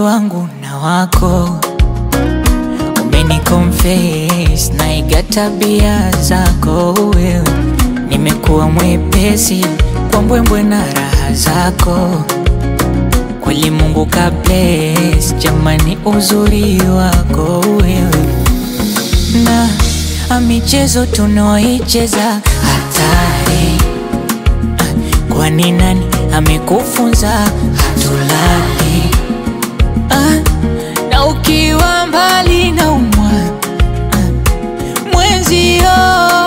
wangu na wako umeni confess na iga tabia zako wewe, nimekuwa mwepesi kwa mbwembwe na raha zako kweli. Mungu ka bless jamani, uzuri wako wewe na michezo tunaoicheza hatari. Kwani nani amekufunza hatulali? Ah, na ukiwa mbali na umwa mwenzio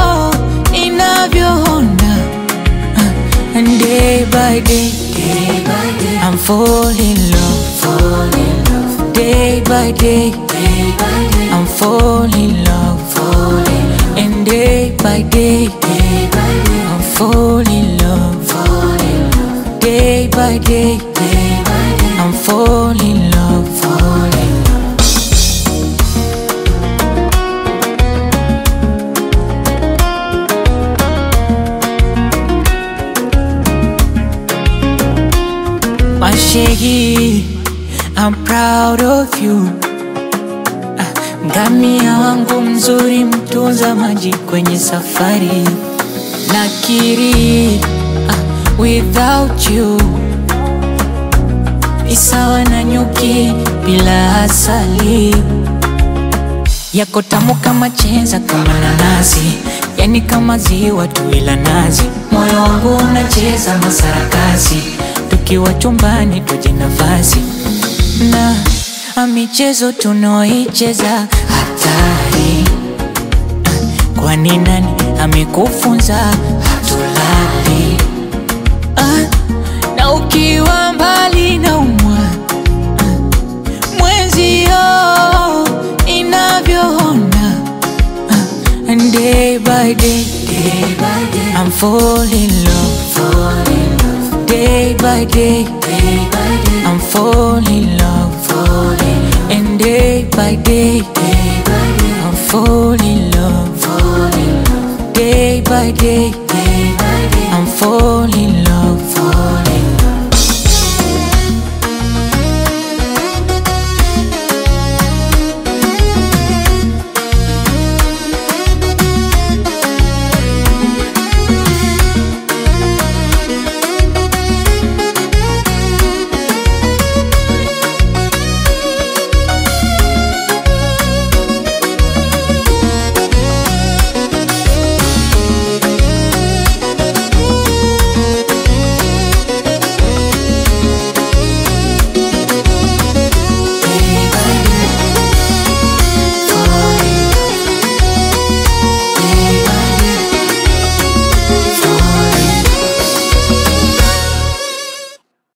inavyoona ah, day by day, day by day I'm falling in love, fall in love. Day by day, day by day I'm falling in love, fall in love. And day by day, day by day I'm falling in love, fall in love. Day by day, day by day I'm falling in love, fall in love. Mashegi, I'm proud of you. Ah, Ngamia wangu mzuri, mtunza maji kwenye safari. Nakiri, ah, without you ni sawa na nyuki bila asali. Yako tamu kama chenza, kama nanasi, yani kama ziwa tu ila nazi. Moyo wangu unacheza masarakasi, tukiwa chumbani tuje nafasi na a michezo tunaoicheza hatari. Ah, Kwani nani amekufunza hatulali? Ah, na ukiwa mbali na umwa mwenzio inavyoona ah, and day by day, day by day I'm falling in love, fall in love. Day by day, day by day I'm falling in love, fall in love. And day by day, day by day I'm falling in love, fall in love. Day by day, day by day I'm falling in love, fall